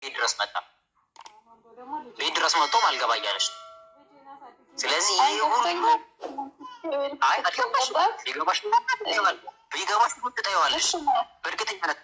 ቤት ድረስ መጣ። ቤት ድረስ መጥቶ አልገባ እያለች ነው። ስለዚህ ይህ ሁሉ አይ አልገባሽ ቢገባሽ ቢገባሽ ትጠይዋለሽ በእርግጠኛነት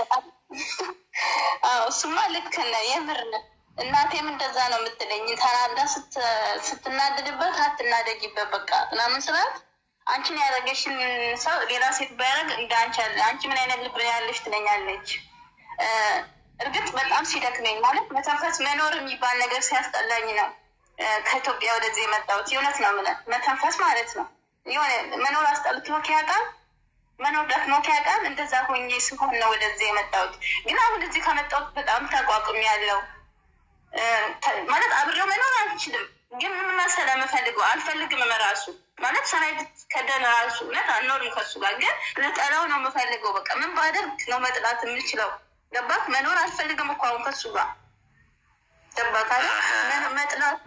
አዎ እሱማ ልክ ነህ፣ የምር ነህ። እናቴም እንደዛ ነው የምትለኝ። ተናዳ ስትናደድበት አትናደጊበት በቃ ምናምን ስላት አንቺን ያደረገሽን ሰው ሌላ ሴት ባያደርግ እንደ አንቺ ያለ አንቺ ምን አይነት ልብ ነው ያለሽ ትለኛለች። እርግጥ በጣም ሲደክመኝ ማለት መተንፈስ መኖር የሚባል ነገር ሲያስጠላኝ ነው ከኢትዮጵያ ወደዚህ የመጣሁት። የእውነት ነው የምልህ መተንፈስ ማለት ነው የሆነ መኖር አስጠልቶ ያውቃል መኖር ደክሞ ያውቃል። እንደዛ ሆኜ ስሆን ነው ወደዚህ የመጣሁት። ግን አሁን እዚህ ከመጣሁት በጣም ተቋቁም ያለው ማለት አብሬው መኖር አልችልም። ግን ምን መሰለህ የምፈልገው አልፈልግም እራሱ ማለት ሰናይ ከደን ራሱ እውነት አልኖርም ከሱ ጋር ግን ልጠላው ነው የምፈልገው። በቃ ምን ባደርግ ነው መጥላት የምችለው? ገባክ? መኖር አልፈልግም እኮ አሁን ከሱ ጋር ገባክ? መጥላት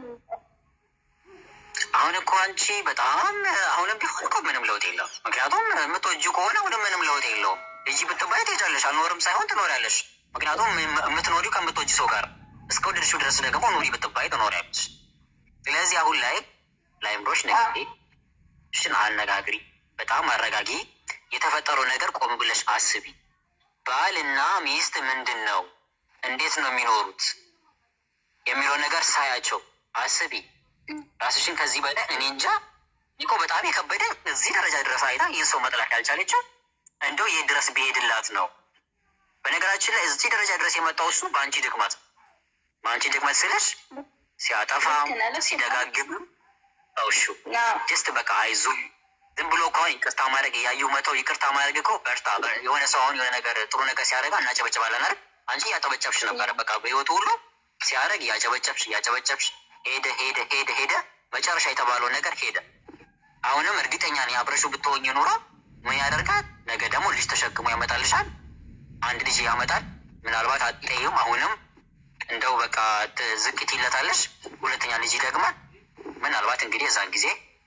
አሁን እኮ አንቺ በጣም አሁንም ቢሆን እኮ ምንም ለውጥ የለውም። ምክንያቱም የምትወጂው ከሆነ አሁንም ምንም ለውጥ የለውም። ልጅ ብትባይ ትሄጃለሽ፣ አልኖርም ሳይሆን ትኖሪያለሽ። ምክንያቱም የምትኖሪው ከምትወጂ ሰው ጋር እስከ ወደድሽው ድረስ ደግሞ ኑሪ ብትባይ ትኖሪያለሽ። ስለዚህ አሁን ላይ ላይምሮች ነ ሽን አነጋግሪ፣ በጣም አረጋጊ። የተፈጠረው ነገር ቆም ብለሽ አስቢ። ባልና ሚስት ምንድን ነው፣ እንዴት ነው የሚኖሩት የሚለው ነገር ሳያቸው አስቢ። ራስሽን ከዚህ በላይ እኔ እንጃ እኮ በጣም የከበደ እዚህ ደረጃ ድረስ አይታ ይህን ሰው መጥላት ያልቻለችው እንደው ይህ ድረስ ቢሄድላት ነው። በነገራችን ላይ እዚህ ደረጃ ድረስ የመጣው እሱ በአንቺ ድክመት በአንቺ ድክመት ስልሽ ሲያጠፋም ሲደጋግምም እውሹ ጀስት በቃ አይዞ ዝም ብሎ ከሆን ይቅርታ ማድረግ እያዩ መተው ይቅርታ ማድረግ እኮ በርታ። የሆነ ሰው አሁን የሆነ ነገር ጥሩ ነገር ሲያደርጋ እናጨበጭባለን አይደል? አንቺ እያጨበጨብሽ ነበረ። በቃ በህይወቱ ሁሉ ሲያደርግ እያጨበጨብሽ እያጨበጨብሽ ሄደ ሄደ ሄደ ሄደ መጨረሻ የተባለው ነገር ሄደ። አሁንም እርግጠኛ ነኝ አብረሹ ብትሆኝ ኑሮ ምን ያደርጋል? ነገ ደግሞ ልጅ ተሸክሞ ያመጣልሻል። አንድ ልጅ ያመጣል። ምናልባት አትለይም። አሁንም እንደው በቃ ዝቅት ይለታለሽ። ሁለተኛ ልጅ ይደግማል። ምናልባት እንግዲህ የዛን ጊዜ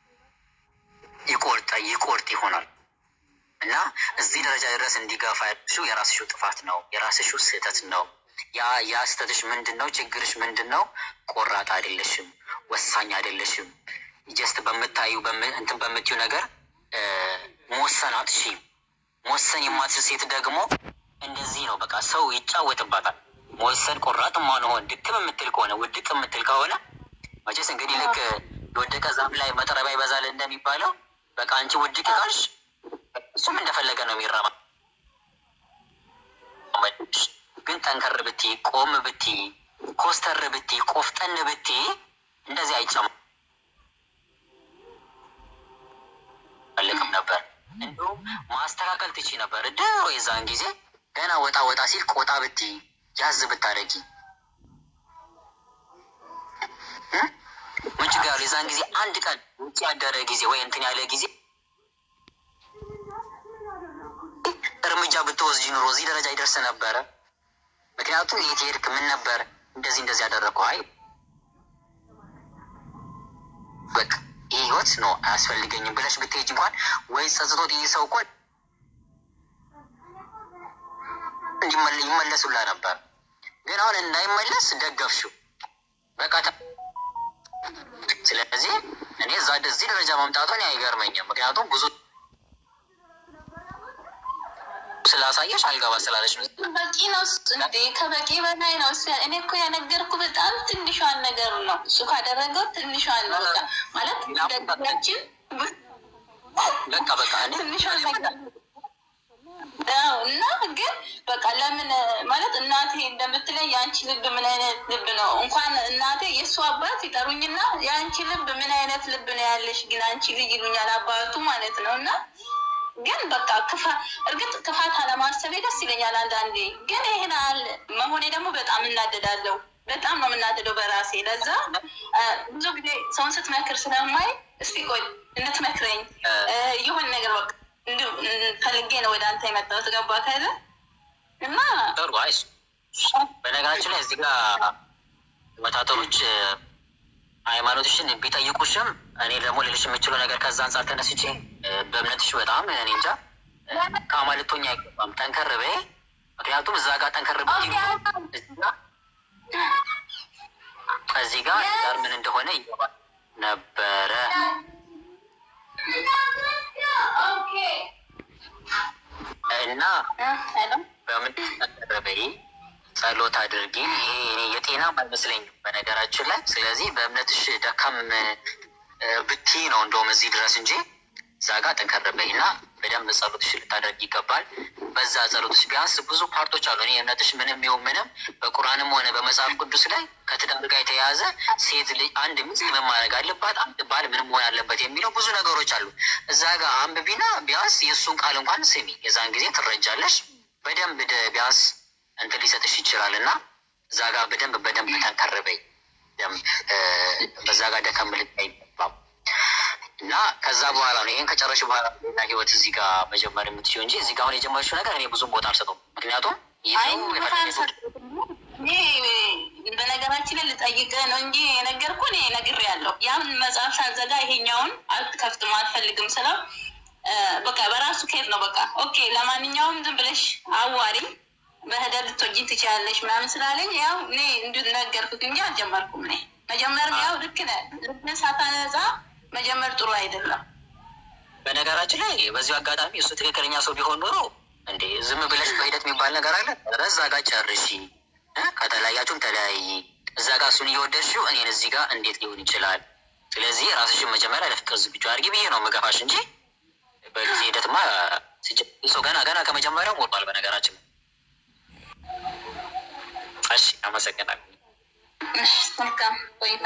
ይቆርጠ ይቆርጥ ይሆናል እና እዚህ ደረጃ ድረስ እንዲገፋ ያልሽው የራስሽው ጥፋት ነው፣ የራስሽው ስህተት ነው። ያ ያ ስህተትሽ ምንድን ነው? ችግርሽ ምንድን ነው? ቆራጥ አይደለሽም፣ ወሳኝ አይደለሽም። ጀስት በምታዩ እንትን በምትዩ ነገር መወሰን አትችይም። መወሰን የማትችል ሴት ደግሞ እንደዚህ ነው። በቃ ሰው ይጫወትባታል። መወሰን ቆራጥ ማንሆን ድክም የምትል ከሆነ ውድቅ የምትል ከሆነ መቼስ እንግዲህ ልክ የወደቀ ዛፍ ላይ መጥረቢያ ይበዛል እንደሚባለው በቃ አንቺ ውድቅ ካልሽ እሱም እንደፈለገ ነው የሚራማ ግን ጠንከር ብቲ ቆም ብቲ ኮስተር ብቲ ቆፍጠን ብቲ እንደዚህ አይጨም ፈልግም ነበር። እንዲሁም ማስተካከል ትቺ ነበር ድሮ የዛን ጊዜ ገና ወጣ ወጣ ሲል ቆጣ ብቲ ያዝ ብታደረጊ ምን ችግር ያለው? የዛን ጊዜ አንድ ቀን ውጭ ያደረ ጊዜ ወይ እንትን ያለ ጊዜ እርምጃ ብትወስጂ ኑሮ እዚህ ደረጃ ይደርስ ነበረ። ምክንያቱም የት ሄድክ? ምን ነበር እንደዚህ እንደዚህ ያደረግኩ? አይ በቃ ይህ ህይወት ነው አያስፈልገኝም ብለሽ ብትሄጅ እንኳን ወይ ጸጽቶት ይህ ሰው እኮ ይመለሱላ ነበር። ግን አሁን እንዳይመለስ ደገፍሽው በቃ። ስለዚህ እኔ እዛ እዚህ ደረጃ መምጣቱን አይገርመኝም። ምክንያቱም ብዙ ስላሳየሽ አልገባ ስላለች ነው። በቂ ነው እንዴ? ከበቂ በላይ ነው። እኔ እኮ ያነገርኩ በጣም ትንሿን ነገር ነው። እሱ ካደረገው ትንሿን ነው ማለት ደግያችን በቃ በቃ እኔ ትንሿን ነገር እና ግን በቃ ለምን ማለት እናቴ እንደምትለኝ የአንቺ ልብ ምን አይነት ልብ ነው? እንኳን እናቴ የእሱ አባት ይጠሩኝና የአንቺ ልብ ምን አይነት ልብ ነው ያለሽ ግን አንቺ ልጅ ይሉኛል አባቱ ማለት ነው እና ግን በቃ ክፋ እርግጥ ክፋት አለማሰቤ ደስ ይለኛል አንዳንዴ። ግን ይህን አለ መሆኔ ደግሞ በጣም እናደዳለሁ። በጣም ነው የምናደደው በራሴ። ለዛ ብዙ ጊዜ ሰውን ስትመክር ስለማይ እስቲ ቆይ እንትመክረኝ የሆን ነገር በቃ እንዲሁ ፈልጌ ነው ወደ አንተ የመጣሁት። ገባ ከለ እና ጥሩ አይስ በነገራችን ላይ እዚህ ጋር ወታደሮች ሃይማኖትሽን ቢጠይቁሽም እኔ ደግሞ ልልሽ የምችለው ነገር ከዛ አንጻር ተነስቼ በእምነትሽ በጣም እኔ እንጃ ከአማልቶኛ አይገባም። ጠንከር በይ። ምክንያቱም እዛ ጋር ጠንከር ብትይ እንደሆነ ይገባል ነበረ እና ሄሎ በምን ቀረበይ ጸሎት አድርጊ። ይሄ እኔ የጤና አይመስለኝም በነገራችን ላይ። ስለዚህ በእምነትሽ ደካም ብቲ ነው እንደውም እዚህ ድረስ እንጂ እዛ ጋር ጠንከር በይ እና በደንብ ጸሎትሽ ልታደርግ ይገባል። በዛ ጸሎትሽ ቢያንስ ብዙ ፓርቶች አሉ። እኔ እምነትሽ ምንም ይሁን ምንም በቁርአንም ሆነ በመጽሐፍ ቅዱስ ላይ ከትዳር ጋር የተያያዘ ሴት ልጅ አንድ ሚስት ምን ማድረግ አለባት፣ አንድ ባል ምን መሆን አለበት የሚለው ብዙ ነገሮች አሉ። እዛ ጋር አንብቢና ቢያንስ የእሱን ቃል እንኳን ስሚ። የዛን ጊዜ ትረጃለሽ በደንብ ደ- ቢያንስ እንትን ሊሰጥሽ ይችላል እና እዛ ጋር በደንብ በደንብ ጠንከር በይ። ደንብ እ፣ በዛ ጋር ደከም ልት አይገባም እና ከዛ በኋላ ነው ይህን ከጨረሽ በኋላ ሌላ ህይወት እዚህ ጋር መጀመር የምትችው እንጂ እዚህ ጋር አሁን የጀመርሽው ነገር እኔ ብዙም ቦታ አልሰጠውም። ምክንያቱም ይህ አይ ሰው ቦታ የፈለገ ሰው አልሰጠሁትም። እኔ በነገራችን ላይ ልጠይቅህ ነው እንጂ የነገርኩህ እኔ ነግሬያለሁ። ያን መጽሐፍ ሳዘጋ ይሄኛውን አልከፍትም አልፈልግም ስለው እ፣ በቃ በራሱ ኬዝ ነው በቃ ኦኬ፣ ለማንኛውም ዝም ብለሽ አዋሪኝ በህደር ልትወጂኝ ትችላለሽ ምናምን ስላለኝ ያው እኔ እንዲሁ ነገርኩት እንጂ አልጀመርኩም። እኔ መጀመርም ያው ልክ ነህ፣ ልብን ሳታነጻ መጀመር ጥሩ አይደለም። በነገራችን ላይ በዚሁ አጋጣሚ እሱ ትክክለኛ ሰው ቢሆን ኖሮ እንዴ ዝም ብለሽ በሂደት የሚባል ነገር አለ። ኧረ እዛ ጋር ጨርሺ እ ከተለያያችሁም ተለያይ። እዛ ጋር እሱን እየወደድሽው እኔን እዚህ ጋር እንዴት ሊሆን ይችላል? ስለዚህ ራስሽን መጀመሪያ ለፍቅር ዝግጁ አድርጊ ብዬ ነው መገፋሽ እንጂ በጊዜ ሂደትማ ሲጀ- ሰው ገና ገና ከመጀመሪያው ሞቷል። በነገራችን እሺ፣ አመሰግናለሁ። እሺ፣ መልካም ቆይታ።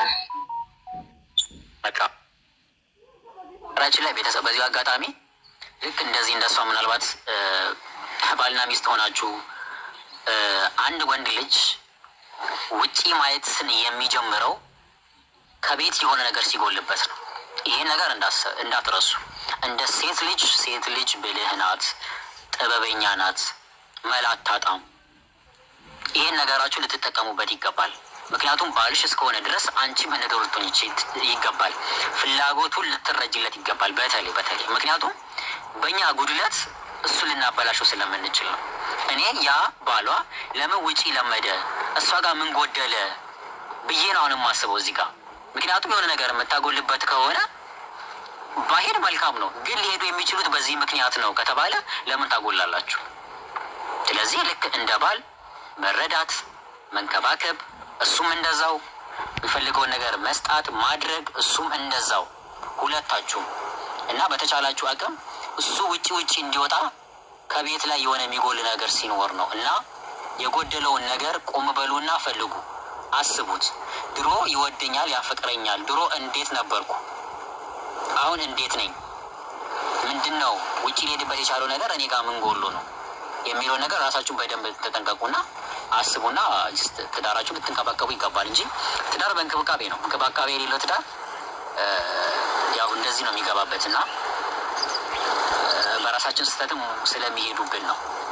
በቃ ራችን ላይ ቤተሰብ በዚሁ አጋጣሚ ልክ እንደዚህ እንደሷ ምናልባት እ፣ ባልና ሚስት ሆናችሁ እ፣ አንድ ወንድ ልጅ ውጪ ማየትን የሚጀምረው ከቤት የሆነ ነገር ሲጎልበት ነው። ይሄን ነገር እንዳሰ- እንዳትረሱ። እንደ ሴት ልጅ ሴት ልጅ ብልህ ናት፣ ጥበበኛ ናት፣ መላ አታጣም። ይሄን ነገራችሁ ልትጠቀሙበት ይገባል። ምክንያቱም ባልሽ እስከሆነ ድረስ አንቺም ነገሩ ልትሆን ይች- ይገባል። ፍላጎቱን ልትረጅለት ይገባል። በተለይ በተለይ ምክንያቱም በእኛ ጉድለት እሱ ልናበላሸው ስለምንችል ነው። እኔ ያ ባሏ ለምን ውጪ ለመደ እሷ ጋር ምን ጎደለ ብዬ ነው አሁን የማስበው እዚህ ጋር። ምክንያቱም የሆነ ነገር የምታጎልበት ከሆነ ባሄድ መልካም ነው፣ ግን ሊሄዱ የሚችሉት በዚህ ምክንያት ነው ከተባለ ለምን ታጎላላችሁ? ስለዚህ ልክ እንደ ባል መረዳት፣ መንከባከብ፣ እሱም እንደዛው የሚፈልገውን ነገር መስጣት ማድረግ፣ እሱም እንደዛው ሁለታችሁም እና በተቻላችሁ አቅም እሱ ውጪ ውጪ እንዲወጣ ከቤት ላይ የሆነ የሚጎል ነገር ሲኖር ነው እና የጎደለውን ነገር ቆም በሉና ፈልጉ፣ አስቡት። ድሮ ይወደኛል፣ ያፈቅረኛል፣ ድሮ እንዴት ነበርኩ፣ አሁን እንዴት ነኝ፣ ምንድን ነው ውጪ ሊሄድበት የቻለው ነገር እኔ ጋር ምን ጎሎ ነው የሚለው ነገር ራሳችሁን በደንብ ተጠንቀቁና አስቡና ጅስት ትዳራችሁን ልትንከባከቡ ይገባል እንጂ ትዳር በእንክብካቤ ነው። እንክብካቤ የሌለው ትዳር እ፣ ያው እንደዚህ ነው የሚገባበት እና እ፣ በራሳችን ስህተትም ስለሚሄዱብን ነው።